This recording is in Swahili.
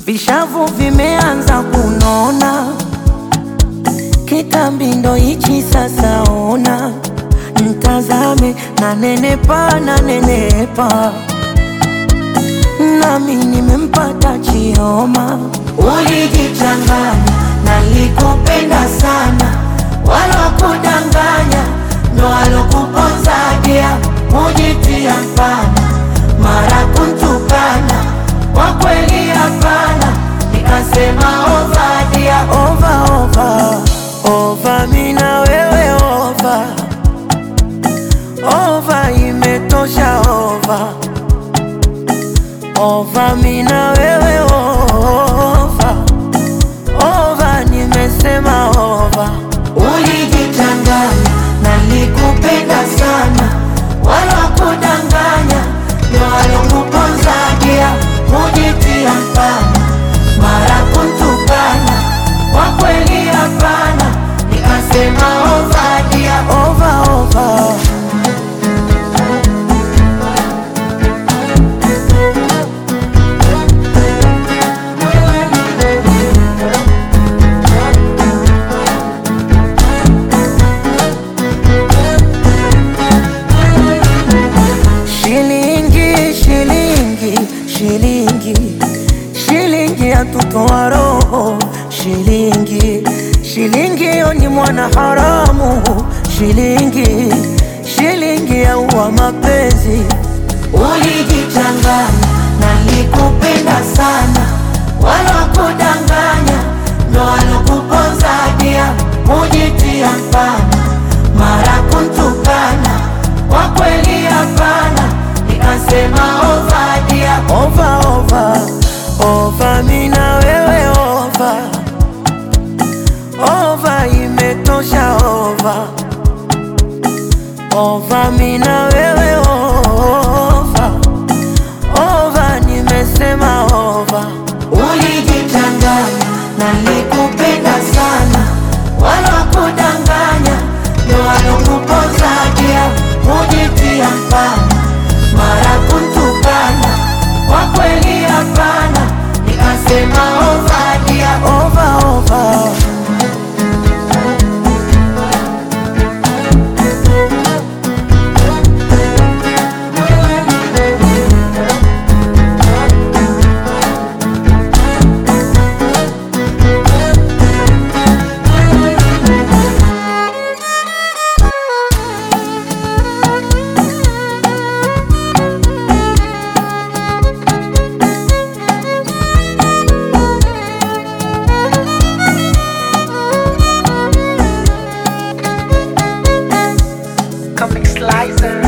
vishavu vimeanza kunona, kitambi ndo hichi sasa. Ona ntazame, nanenepa nanenepa, nami nimempata Chioma. Ulijichanganya, nalikupenda sana, walokudanganya ndo walokuponzadia, mujitia mfana, mara kuntukana, kwa kweli hapana, nikasema ovadia, ova ova ova, mina wewe ova ova, imetosha ova ova, mina wewe ova ova, nimesema ova. Ulijichanganya, nalikupenda sana, walokudanganya ndo walokuponzagia, mujitia mfana, mara kuntukana, kwa kweli hapana, nikasema ovadia, ova ova. Shilingi, shilingi, shilingi, shilingi yatutoa roho. Shilingi, shilingi yo ni mwana haramu. Shilingi, shilingi yaua mapenzi. Ulijichanganya, nalikupenda sana, walokudanganya ndo walokuponzadia, mujitia mfana, mara kuntukana, kwa kweli hapana, nikasema ovadia, ova ova ova, mina wewe ova ova, imetosha ova ova, mina wewe ova ova, nimesema ova. Ulijichanganya, nalikupenda sana, walokudanganya ndo walokuponzagia, mujitia mfana, mara kuntukana, kwa kweli hapana, nikasema ovadia, ova ova. Comic Slicer.